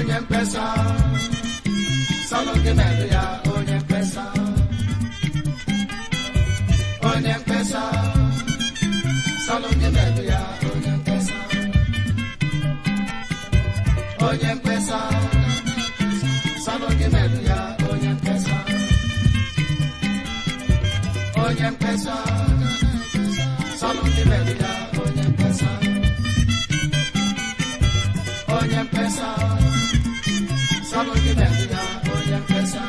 onye mkpesa sọlụ gị merụ ya onye mkpesa onye mkpesa sọlụ gị merụ ya onye mkpesa onye mkpesa sọlụ gị merụ ya onye mkpesa onye mkpesa sọlụ gị merụ ya onye mkpesa onye mkpesa sọlụ gị merụ ya onye mkpesa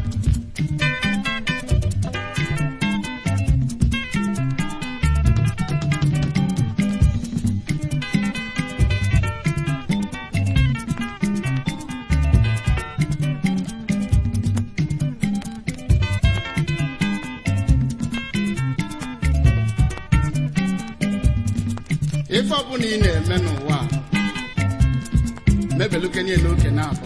ife ọbụla ị na-eme n'ụwa a, mebeluke niile oke na abụọ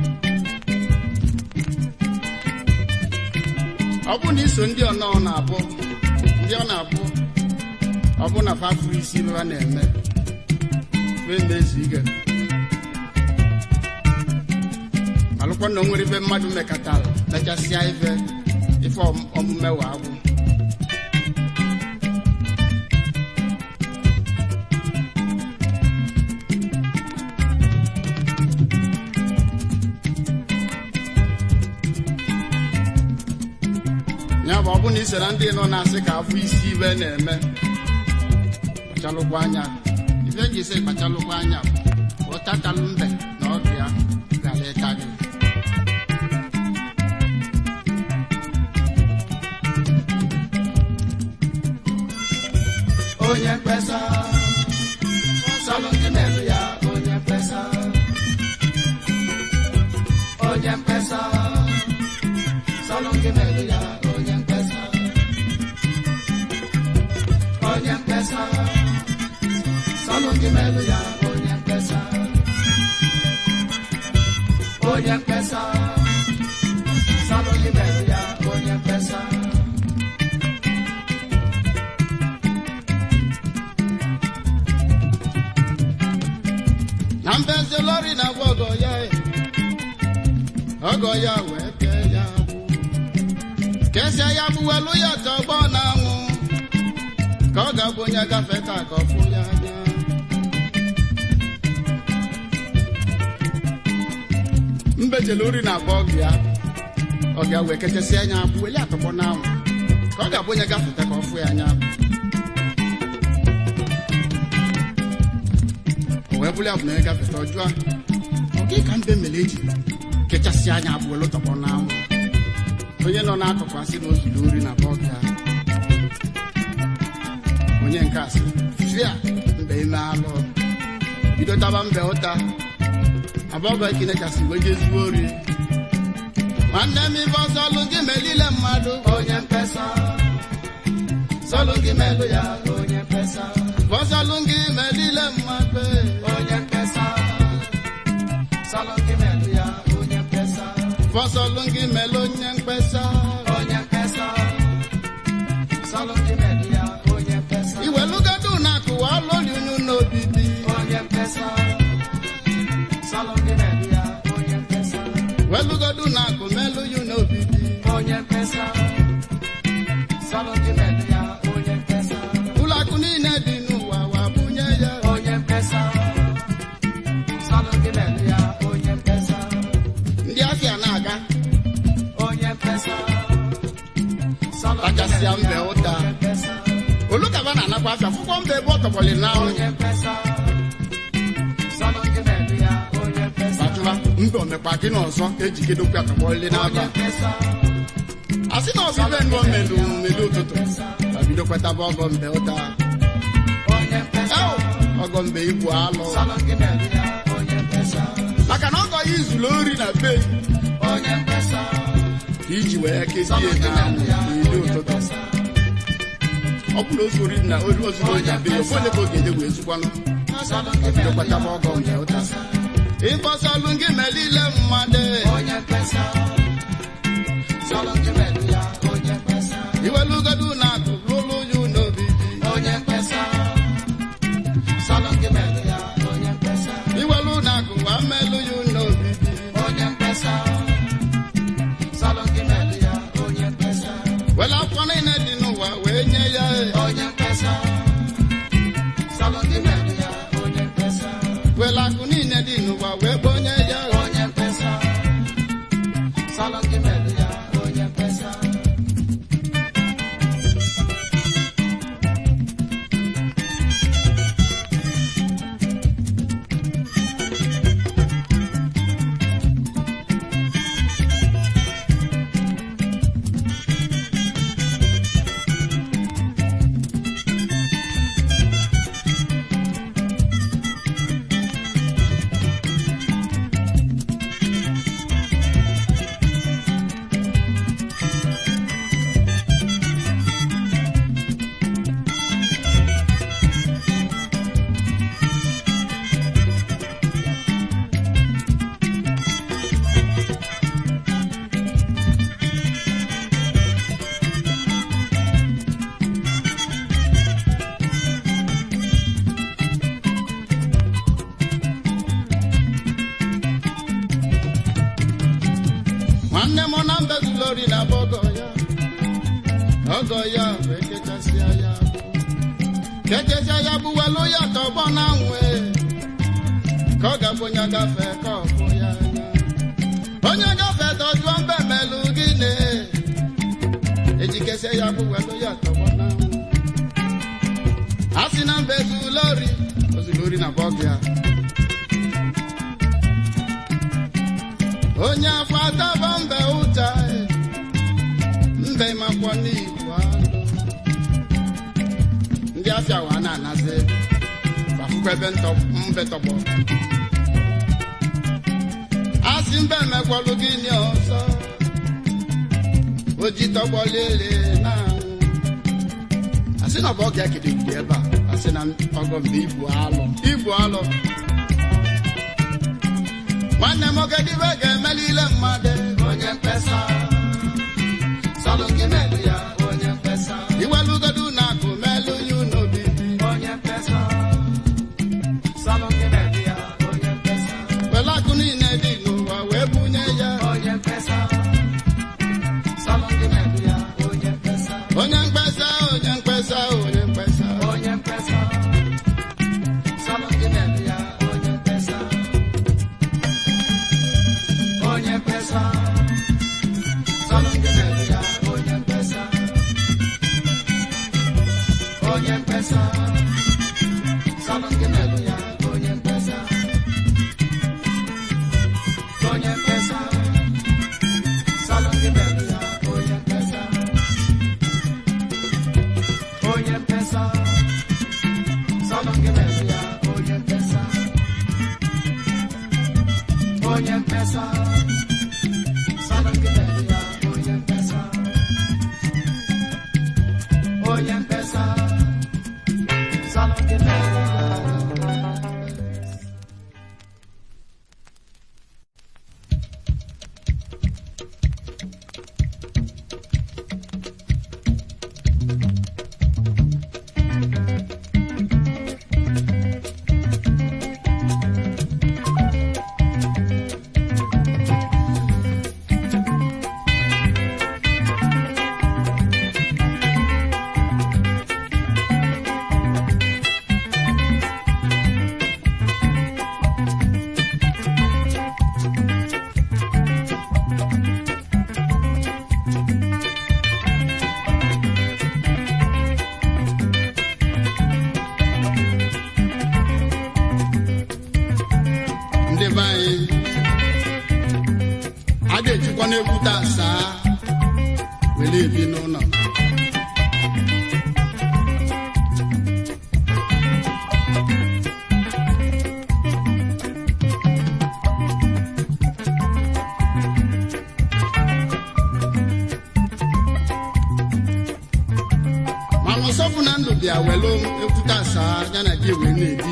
ọ bụ na iso ndị ọnọ na-abụ ndị ọ na-abụ ọ bụ na fafuru isi ibe ha na-eme wee na-ezu ike alụkwa na o nwere ife mmadụ mekatara mechasịa ife ife ọm- omume wa agwụ ya bụ ọ bụ na ise na ndị nọ na-asị ka afọ isi ibe na-eme kpachalụkwa anya ife ji isi kpachalụkwa anya bụ ụtatalụ mbe na ọdụ ya gara ịka gị onye mkpesa sọlụ gị merụ ya onye mkpesa onye mkpesa sọlụ gị merụ ya onye mkpesa onye mkpesa sọlụ gị merụ ya onye mkpesa onye mkpesa sọlụ gị merụ ya onye mkpesa na mbeze lori na agwa ọgọ ya e. ọgọ ya wee kee ya agbụ kesịa ya gbuwelu ya tọgbọ na anwụ ka ọ ga-abụ onye gafe ka ka ọ fụ ya anya mbejele ori na agba ọgụ ya ọ ga wee kechasịa anya agbụ weli atọgbọ na anwụ ka ọ ga-abụ onye gafeta ka ọ fụ ya anya o wee bụrụ ya bụ na onye gafeta ọjụọ ọ gị ka mbe mere eji kechasị anya abụọ tọgbọ n'anwụ onye nọ n'akụkụ asị na ozuru ori na bọg ya onye nke asị fia mbe ime alụ bido taba mbe ụta abọgọ ekene kasị wee jezuo ori nwanne m ife ọsọ ọlụ gị melile mmadụ onye mkpesa sọlụ gị melụ ya onye mkpesa fọsọlụ gị melile mmadụ onye mkpesa sọlụ gị melụ ya onye mkpesa fọsọlụ gị mele onye mkpesa onye mkpesa sọlụ gị melụ ya onye mkpesa iwelugodu na akụwa ọlụri unu n'obibi onye mkpesa sọlụ gị melụ ya onye mkpesa welugodu na akụ melu yu n'obibi onye mkpesa sọlụ gị melụ ya onye mkpesa ụlọakụ niile dị n'ụwa wa bunye ya onye mkpesa sọlụ gị melụ ya onye mkpesa ndị afịa na-aga onye mkpesa sọlụ gị Kachasịa melụ mbe ya ụta. onye mkpesa olukaba na-anakwa afịa akwụkwọ mba ebe ọ tọgbọlị n'anwụ onye mkpesa sọlụ gị melụ ya onye mkpesa batụla mbe omekpa gị n'ọzọ ejigidokwa tọgbọlị onye n'aba mkpesa a sị na ọbịbe ndụ melu melu ụtụtụ babido kwetaba ọgọ mbe ụta onye mkpesa Ew, ọgọ mbe ibu alụ sọlụ gị melụ ya onye mkpesa maka na ọgọ ya izuru ori na be onye mkpesa ka iji wee kezie sọlụ gị na melụ ya n'ili onye ụtụtụ mkpesa ọ bụrụ ozu ori na ori ozuru onye be ya ofe onye ka ọ ga-eje wee zukwanụ sọlụ gị bido melụ ya kwetaba ọgọ mbe ụta ịbọsọlụ gị melile mmadụ onye mkpesa sọlụ gị melụ ya onye mkpesa iwelugodu na akụ lụlụ yu n'obibi onye mkpesa sọlụ gị melụ ya onye mkpesa iwelu na akụ wa melu yu n'obibi nwanne m na mbezulori na bụ ọgọ ya ọgọ ya wee kechasịa ya bụ kechasịa ya bụ welu ya tọgbọ na nwe ka ọ ga-abụ onye gafe ka ọ bụ ya anya onye gafe dọjụọ mbe melụ gịnị ejikesịa ya bụ welu ya tọgbọ na nwe a sị na mbezulori ozulori na bụ ọgọ ya onye afọ ataba mbe ụta mbe makwọ n'igbo alụ ndị afịa wa na-anazi akwụkwọ ebe ntọ- mbe tọgbọ asị mbe mekwọlụ gịnị ọzọ oji tọgbọ lele na asị na ọ bụ ọga ekede mgbe ebe a asị na ọgọ mbe ibu alụ ibu alụ nwanne m ogedibe ga-emelile mmadụ onye mkpesa salụ gị melụ ya onye mkpesa iwelugodu na akụ melu ya unobibi onye mkpesa salụ gị melụ ya onye mkpesa were akụ niile dị n'ụwa wee bunye ya onye mkpesa salụ gị melụ ya onye mkpesa onye mkpesa onye mkpesa onye mkpesa onye mkpesa salụ gị melụ ya onye mkpesa onye mkpesa salụ gị melụ ya onye mkpesa onye mkpesa salụ gị melụ ya onye mkpesa onye mkpesa salụ gị melụ ya onye mkpesa onye mkpesa salụ gị melụ ya onye mkpesa onye mkpesa salụ gị melụ ya onye mkpesa onye mkpesa salụ gị melụ ya ndị be anyị a ga-ejikwa n'ekwute asaa were ebi n'ụlọ mana ụsọfụ na ndụ bịa welu ekwute asaa ya na gị wee na-ebi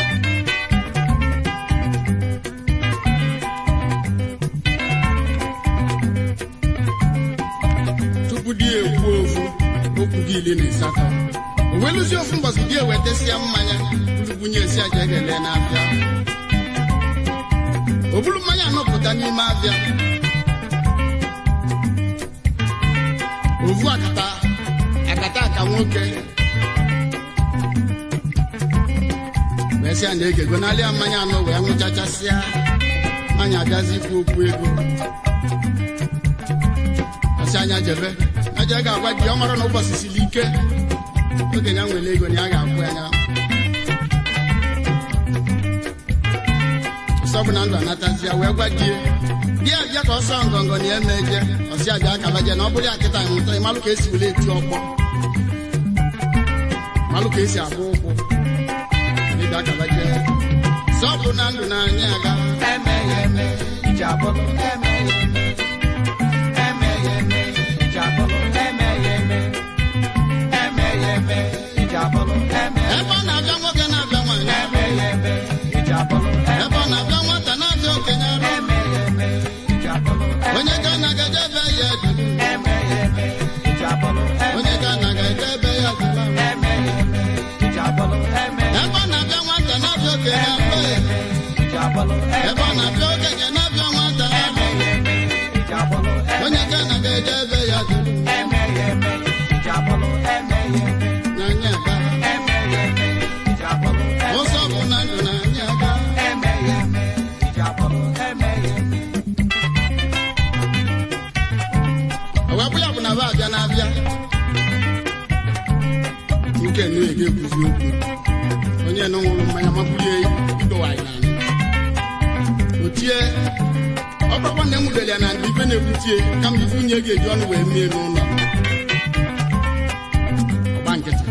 tupu di ekwu ofu okwu gị iri na asatọ o weluzie ofu mbọsị di ewetesịa mmanya bụrụbunye esi aja egele n'afịa o buru mmanya anọpụta n'ime afịa ovu akata akata aka nwoke wee sịa na egego n'alịa mmanya anọ wee nwụchachasịa mmanya abịazi ikwu okwu ego ọsị anya jebe aja ga-agwa di ọ mara na ụbọchị siri ike okenye a nwere ego na ya ga-akwụ anya ọsọ bụ na ndụ anatazi ya wee gwa di ya di ya bịa ka ọsọ ngọngọ na ya meje ọsị aja akaba je na ọ bụrụ ya kịta nwụta ịmalụ ka esi were eti ọkpọ malụ ka esi agba ụkwụ ịbịa akaba je sọ bụ na ndụ na anyị aga Emeghe eme, iji abụrụ emeghe eme. Emeghe eme, iji abụrụ emeghe eme. Emeghe eme, iji abụrụ emeghe ebe ọ na-abịa nwoke na-abịa nwaanyị Emeghe eme, iji abụrụ ebe ọ na-abịa nwata na-abịa okenye arụ emeghe eme, iji abụrụ onye ga na-agaje ebe ya duru emeghe eme, iji abụrụ onye ga na-agaje ebe ya duru emeghe eme, iji abụrụ emeghe ebe ọ na-abịa nwata na-abịa okenye arụ iji abụrụ ebe ọ na-abịa okenye na-abịa nwata emeghe nwoke na ege ekwuzi okwu onye nọ ṅụrụ mmanya mabulie idowaanyị n'ala otie ọ bụrụkwa na enwudere ya na ndị ife na-ekwutie kama ife nwunye ga-eji ọnụ wee mie n'ụlọ ọgba nkịtị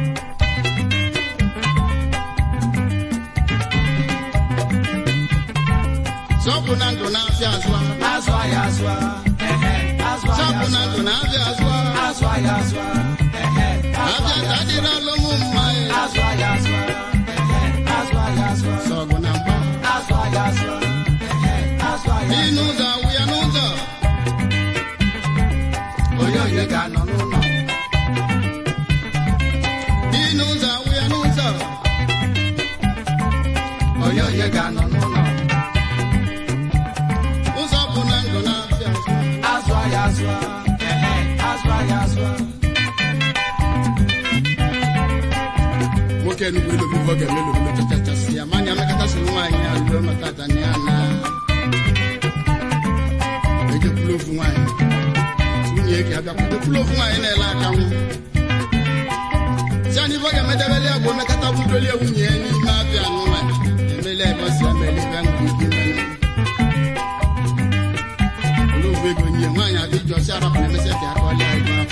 sọpụ na ndụ na-afịa azụ Azụ ahịa azụ a, ehe, azụ ahịa sọpụ na ndụ na-afịa azụ azụ ahịa azụ a, ehe, azụ abịa ahịa ka adịrị alụmụ mma ya azụ ahịa azụ a, ehe, azụ ahịa azụ a, sọgụ na mgba azụ ahịa azụ a, ehe, azụ ahịa dị n'ụzọ awụ ya n'ụzọ onye onye ga-anọ n'ụlọ dị n'ụzọ awụ ya n'ụzọ onye onye ga-anọ n'ụlọ ụzọ bụ na ndụ na-afịa azụ azụ ahịa azụ a, ehe, azụ ahịa azụ a, nwoke enugwu elobi ọ ga-eme lobilo chachachasị ya manya amekọtasị nwaanyị ya lụọ maka tania na ejekwula ofu nwaanyị nwunye ka abịa kwadokwula ofu nwaanyị na-ele akanwụ si anyị ife ọ ga-emedebele ya bụ omekọta budolie nwunye ya n'ime abịa n'ụwa emele ebe si amele ebe ahụ dị ike mere olee ofu ego nye nwaanyị adị jọ si arapụrụ emesịa ka aka ọlịa ego ahụ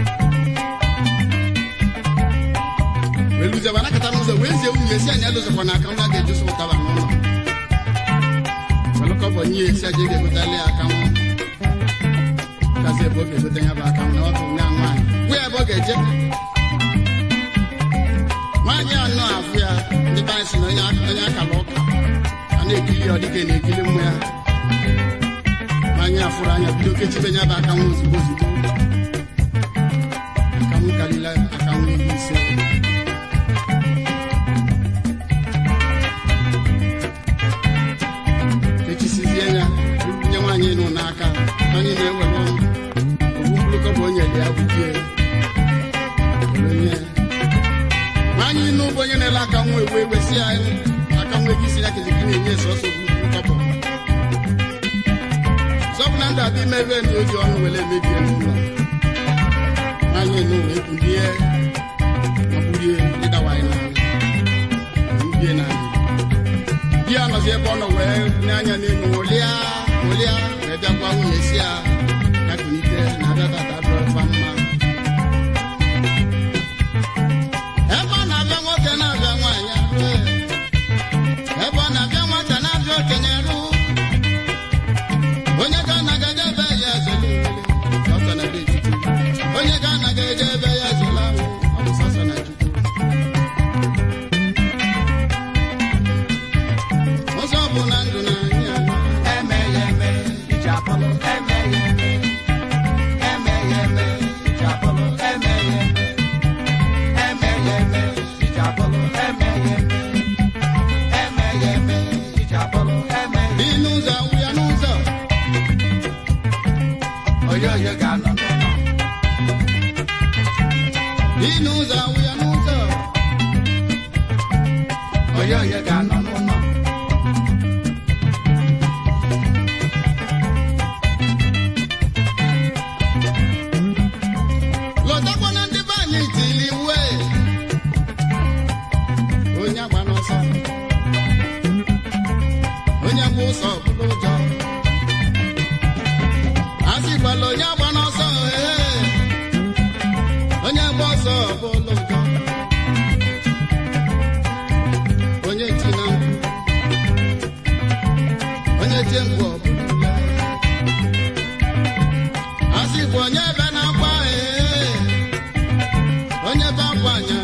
wee luzie wa nakọta n'ụzọ wee zie nwunye si anyị alụzọkwa n'aka nwa ga-ejuso ụtaba n'ụlọ welụkọbọ nye esi aja ga-egotali ya aka nwa kazi ebe ọ ga-egote ya bụ aka na ọ bụ nwa nwaanyị gwa ya ebe ọ ga-eje nwaanyị anọ afụ ya ndị be anyị si na onye onye akala ụka a na-ekiri ya ọ dịka ị na-ekiri mmụ ya nwaanyị afụrụ anya bido kechibe ya bụ aka nwa ozugbo ozugbo aka nwa karịla aka nwa ihe ise echisizie ya nye nwaanyị nụ n'aka anyị na-ewere ogbu mkpụrụkọ bụ onye ya gbujie onye nwaanyị nụ bụ onye na-ele aka nwa ewe ewesi ya aka nwa ego isi ya kezi gị na-enye sọsọ ogbu mkpụrụkọ sọbụ na ndụ adị ime ebe na oji ọnụ were emebie n'ụlọ nwaanyị nụ wee bulie mabulie ịdawaanyị n'ala mbie n'ala di ya nọzi ebe ọ nọ wee nye anya n'elu ụlịa ụlịa wee bịa gwa nwunye si ya ya kunite na abịa tata dụrọkwa mma ebe ọ na-abịa nwoke na-abịa nwaanyị arụ ebe ọ na-abịa nwata na-abịa okenye rụ onye ga anaga eje ebe ya ezele sọsọ na be chukwu onye ga anaga eje ebe ya ezele ahụ ọ bụ sọsọ na chukwu ụzọ bụ na ndụ na anyị anọ eme ya eme iji apọlọ eme ya eme eme ya eme iji apọlọ eme ya eme eme ya eme iji apọlọ eme ya eme eme ya eme iji apọlọ eme ya dị n'ụzọ awụ ya n'ụzọ onye onye ga-anọ n'ụlọ dị n'ụzọ awụ ya n'ụzọ onye onye ga-anọ n'ụlọ lọtakwa na ndị be anyị tiri iwe onye agba n'ọsọ onye gba ụsọ bụrụ ụjọ a sịkwala onye agba n'ọsọ ee onye gba ọsọ bụrụ ụjọ onye ti na mkpu onye tie mkpu ọ bụrụ ule a sịkwa onye ebe na-akwa ee onye be akwa anya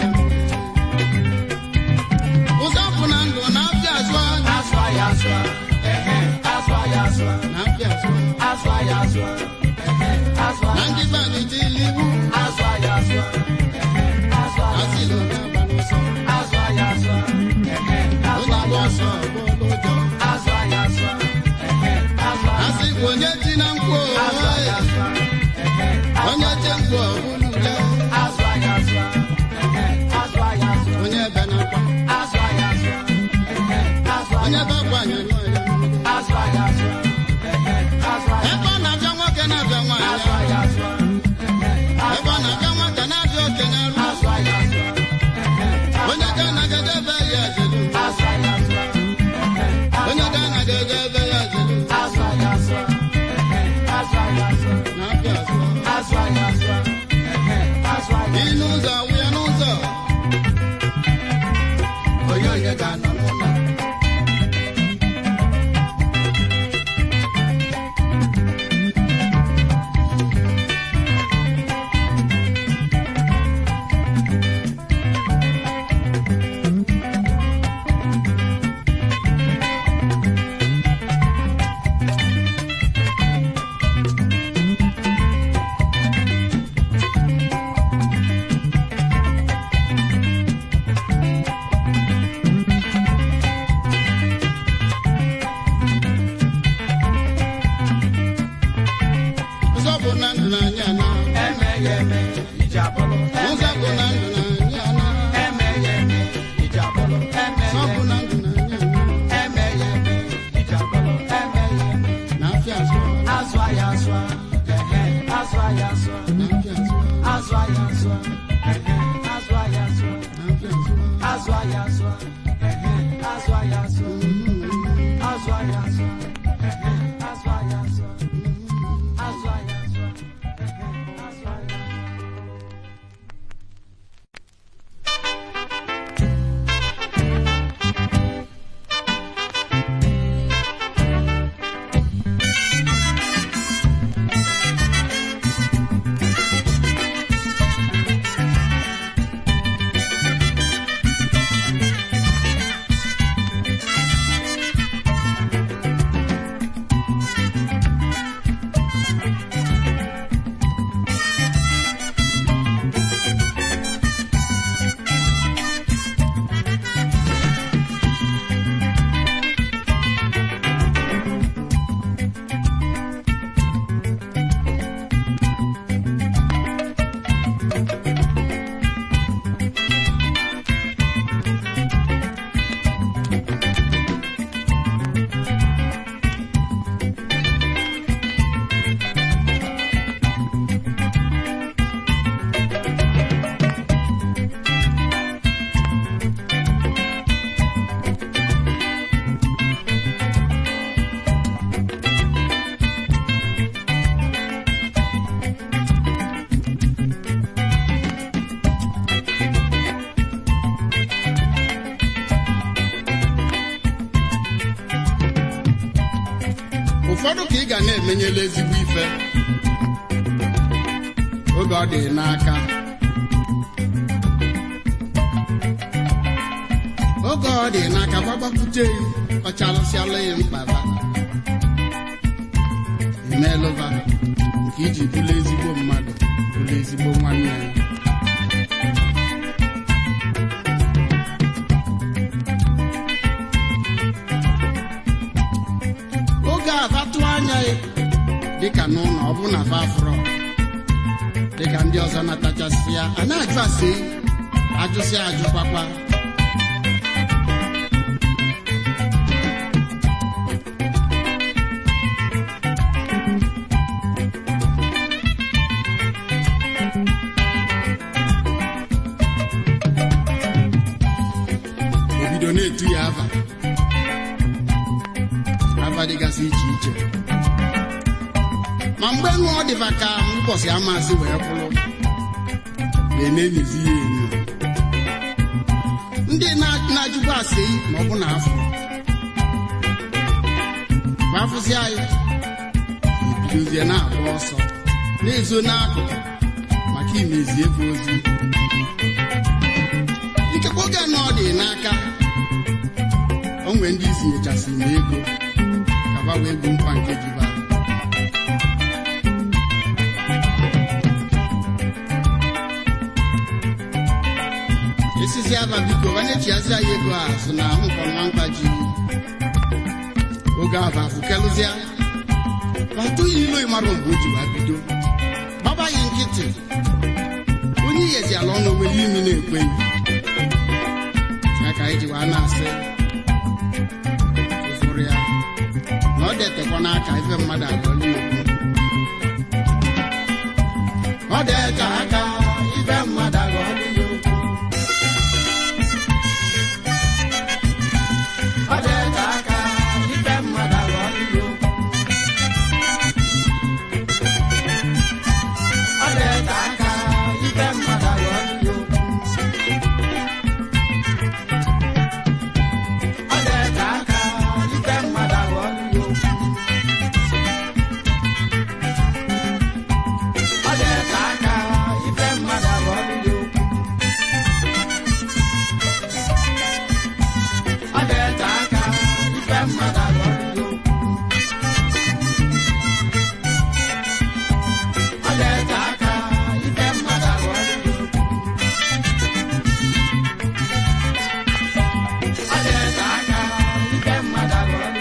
ụzọ bụ na ndụ na-apịa azụ anya azụ ahịa azụ a ehe azụ ahịa azụ a na-apịa azụ azụ ahịa azụ a ehe azụ na ahịa ndị be anyị tili iwu azụ ahịa azụ a ehe azụ ahịa asịla onye agba n'ụsọ azụ ahịa azụ a ehe azụ onye agba ahịa azụ ọsọ a bụrụ ụjọ azụ ahịa azụ a ehe azụ ahịa asịkwa onye ti na mkpu azụ ahịa azụ a ehe onye tie mkpu ọ bụrụ ule azụ ahịa azụ a ehe azụ ahịa azụ a onye be na-akwa azụ ahịa azụ a ehe azụ onye ahịa be akwa anya nọ ya azụ ahịa azụ a ehe azụ ahịa ebe ọ na-abịa nwoke na-abịa azụ nwaanyị ahịa azụ a ehe ebe ọ na-abịa nwata na-abịa okenye arụ azụ ahịa azụ a ụfọdụ ka ị ga na-emenyela ezigbo ife oge ọ dị n'aka oge ọ dị n'aka gbagbakwute ya ọ chalụsịala ya mkpaba imelụba nke iji bụla ezigbo mmadụ bụla ezigbo nwanne ya oge abatụ anya ya dịka n'ụlọ ọ bụ na fafrọ dịka ndị ọzọ natachasị ya a na-ajụ ase ajụsị ajụkwakwa obido na-etu ya ava ava dịgasị iche iche ma mgbe ṅụọ dịba ka ụbọchị amasị wee kwụrụ na-enenizi ya enyo ndị na- na-ajụkwa ase ma ọ bụ na afọ ma afụzi anyị ebidozie na-agba ọsọ na-ezo n'akụkụ maka imezi efe ozi ikekwe oge na ọ dị n'aka o nwere ndị isi nyechasị na ego ka ba wee gbu nkwa nke jiba esisi aba biko banyechiazi anyị ego a so na nkọnwa mkpa ji oge aba afụkelụzia batụ ya ilo ịmarụ mgbe o ji wee bido gbaba ya nkịtị onye iyezi ala ọnụ nwere imi na-ekweghị ya ka anyị ji wee na-asị ụfụrụ ya na ọ detekwa n'aka ife mmadụ agọla ya okwu ọ dete aka ife mmadụ agọla ya okwu Ọ dete aka ife mmadụ agọla ya okwu Ọ dete aka ife mmadụ agọla ya okwu Ọ dete aka ife mmadụ agọla ya okwu Ọ dete aka ife mmadụ agọla ya okwu Ọ dete aka ife mmadụ agọla ya okwu Ọ dete aka ife mmadụ agọla ya okwu Ọ dete aka ife mmadụ agọla ya okwu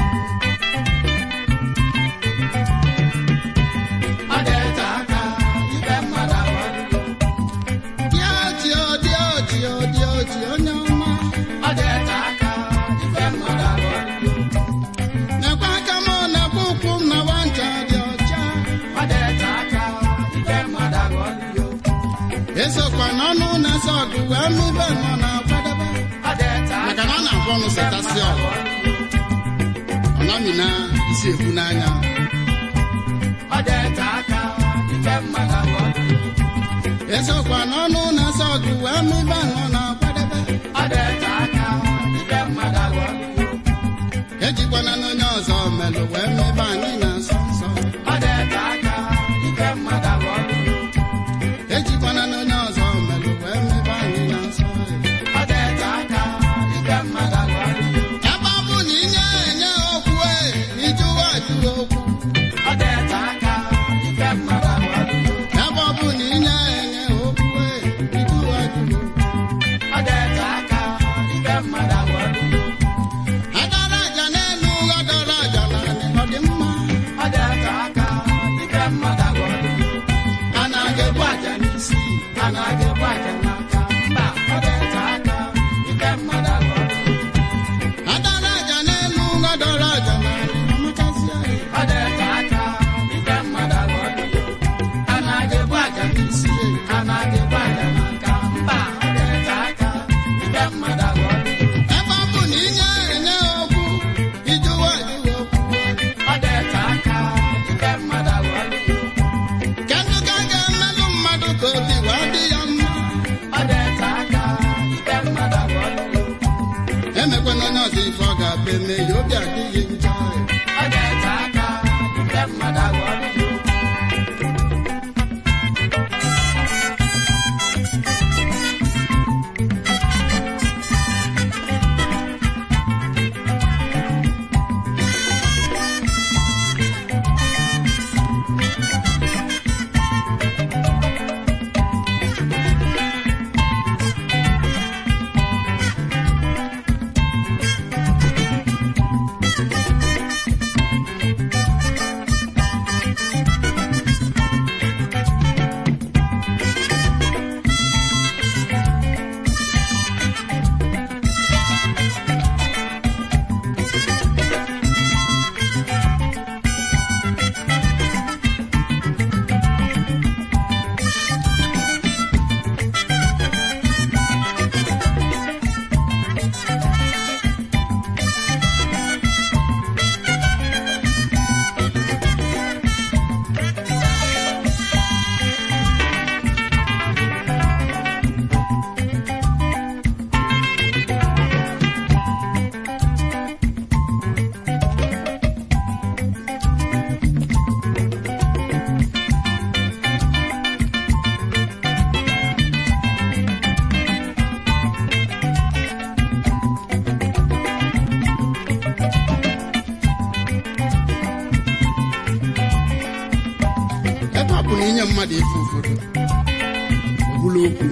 Ọ dete aka ife mmadụ agọla ya okwu Dị oti odi oti odi oti onye ọma Ọ dete aka ife mmadụ agọla ya okwu Nekwa aka m nekwa ụkwụ m na nwanta dị ọcha Ọ dete aka ife mmadụ agọla ya okwu Esokwa n'ọnụ na-ese ọgụ wee mebe nọ na-akwadebe Ọ dete maka aka na ọ na-agwa ọnụ setasị ọgụ ọ namina isi ekwu n'anya Ọ dete aka ife mmadụ agọla ya okwu esokwa n'ọnụ na-ese ọgụ wee mebe nọ na-akwadebe Ọ dete aka ife mmadụ agọla ya okwu ejikwana n'onye ọzọ melụ wee mebe anyị na-asọ nsọ Ọ dete aka ife mmadụ agọla ya okwu ejikwana n'onye ọzọ melụ wee mebe anyị na-asọ Ọ dete aka ife mmadụ agọla ya okwu ebe ọ bụ na inye enye okwu e ijụwa ajụwa okwu Ọ dete aka ife mmadụ agọla ya okwu ebe ọ bụ na inye enye okwu e ijụwa ajụwa okwu Ọ dete aka ife mmadụ agọla ya okwu adara aja n'elu adara aja n'ala ọ dị mma Ọ dete aka ife mmadụ agọla ya okwu a na-aga-egbu aja n'isi A na-aga-egbu aja n'aka mba ọ dete aka ife mmadụ agọla ya okwu adara aja n'elu adara aja n'ala amakasịa ya Ọ dete aka ife mmadụ agọla ya okwu A na-aga-egbu aja n'isi a na-aga-egbu aja n'aka mba ọ dete aka ife mmadụ agọla ya okwu ebe ọ bụ na inye enye okwu ijụwa ajụwa okwu Ọ dete aka ife mmadụ agọla ya okwu kedụ ka a ga-emelụ mmadụ ka obi wee dị ya mma Ọ dete aka ife mmadụ agọla ya okwu emekwana onye ọzọ ife ọ ga-abụ eme ya obi adịghị njọ Ọ dete aka bụ na inye mmadụ ife ụfọdụ ọ bụla okwu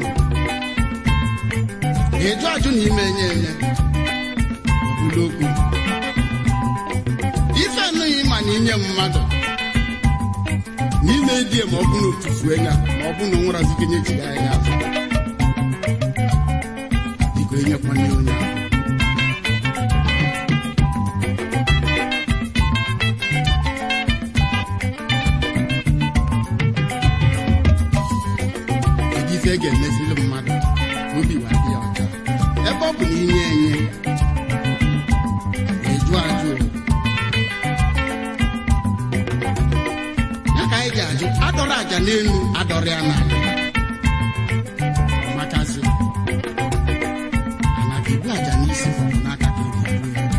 ịjụ ajụ na ime enye enye ọ bụla okwu ife enụghị ma na inye mmadụ n'ime die ma ọ bụ na otufue ya ma ọ bụ na onwerazi ike nyechiri anya afọ biko enyekwana ya onye ahụ kedu ife e ga-emezili mmadụ ka obi wa dị ya ọcha ebe ọ bụ na inye enye na-eju ajụ ya ka anyị ga-ajụ adọrọ aja n'elu adọrọ ya n'ala ọmakazi ana ga-ebu aja n'isi ma ọ bụ n'aka ka eji ebu ya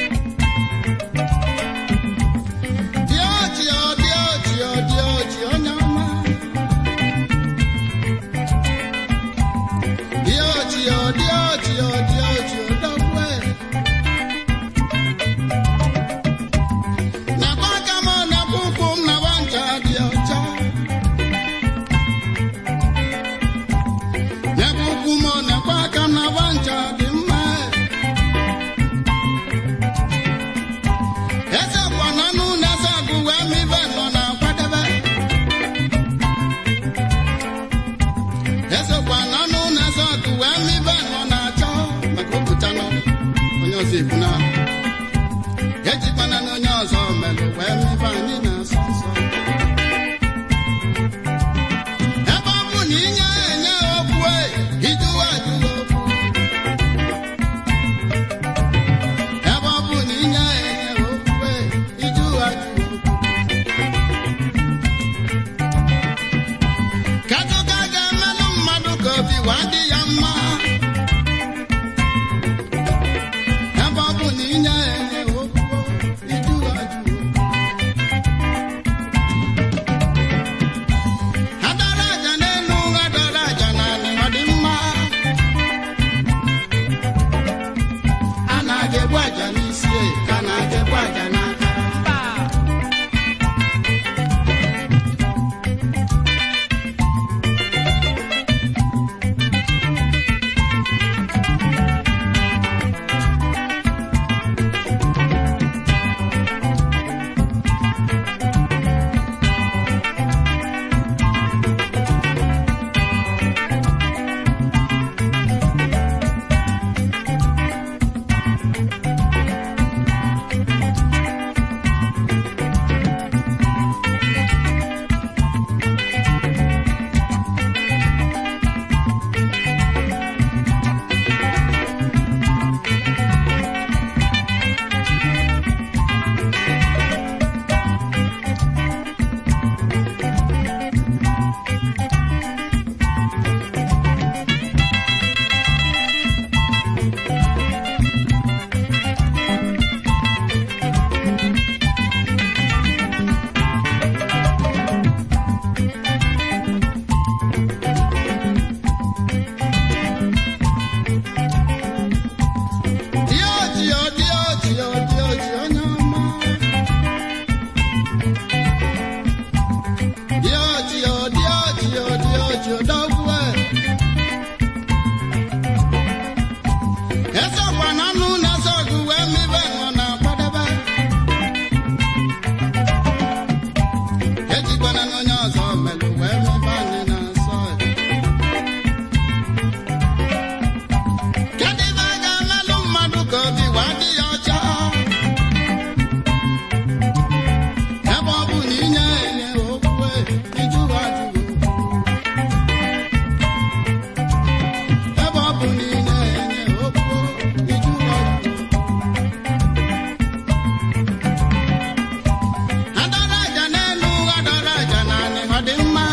dị ọchị ọ dị ọchị ọ dị ọchị onye ọma dị ọchị ọ dị ọchị ọ dị ọchị odogwe nakwa aka m nakwa ụkwụ m nakwa ncha dị ọcha nakwa ụkwụ m nakwa aka m nakwa ncha dị mma eze kwa n'ọnụ na-eze agụ wee ma ibe nọ na-akwadebe esekwa n'ọnụ na-eze ọgụ wee ma ibe nọ na-achọ maka opụtanụ onye ọzọ ebu na ejikwana na onye ọzọ melụ wee ma ibe anyị na-asọ nsọ ebe ọ bụ na inye enye okwu e, ijuwa ajụwa okwu ebe ọ bụ na inye enye okwu e, ijuwa ajụwa okwu Kedu ka a ga-emelụ mmadụ ka obi wee dị ya mma ebe ọ bụ na inye enye okwu iju ajụ adara aja n'elu adara aja n'ala ọ dị mma a na-aga egbu aja n'isi ka a na-aga egbu aja n'aka Diochi, oh, diochi, oh, diochi, onye ọma. Diochi, oh, diochi, oh, diochi, odogwu e. Esekwa na anụ na-ese ọgụ wee ma ibe nọ na-akwadebe. Ejikwana na onye ọzọ melụ wee ma ibe anyị na-asọ ya. Kedu ibe a ga-emelụ mmadụ ka obi wee dị ya ọcha ebe ọ bụ na inye enye okwu iju ajụ ebe ọ bụ na inye enye okwu iju ajụ adara aja n'elu adara aja n'anị ọ dị mma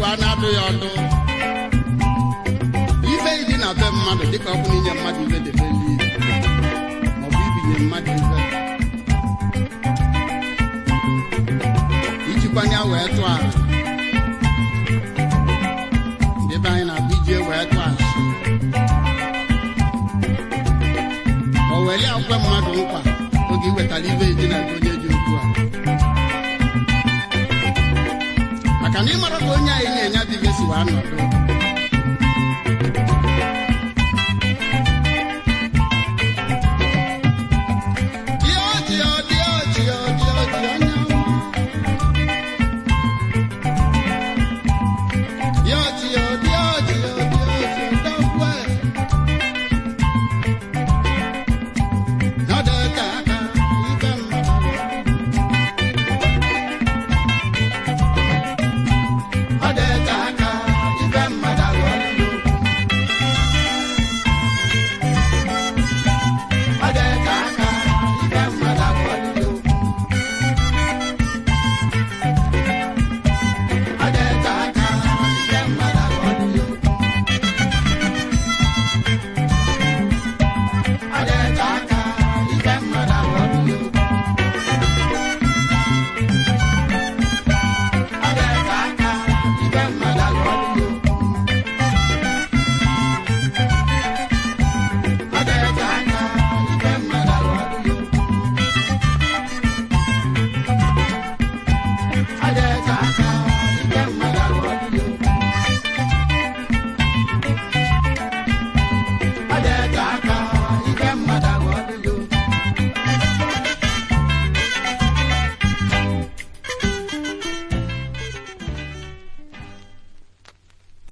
a na-adụ ya ọdụ ife ịdị na be mmadụ dịka ọ bụ n'inye mmadụ ife debe eluigwe maọbụ ibinye mmadụ ife ijikwanye wee tụọ ala ndị be anyị na-abụ iji wee tụọ ala o weli akwe mmadụ nkwa oge iwetara ibe ịdị na be onye ji okwu a maka na ịmara ka onye anyị na-enye bụ ibe si wee nọdụ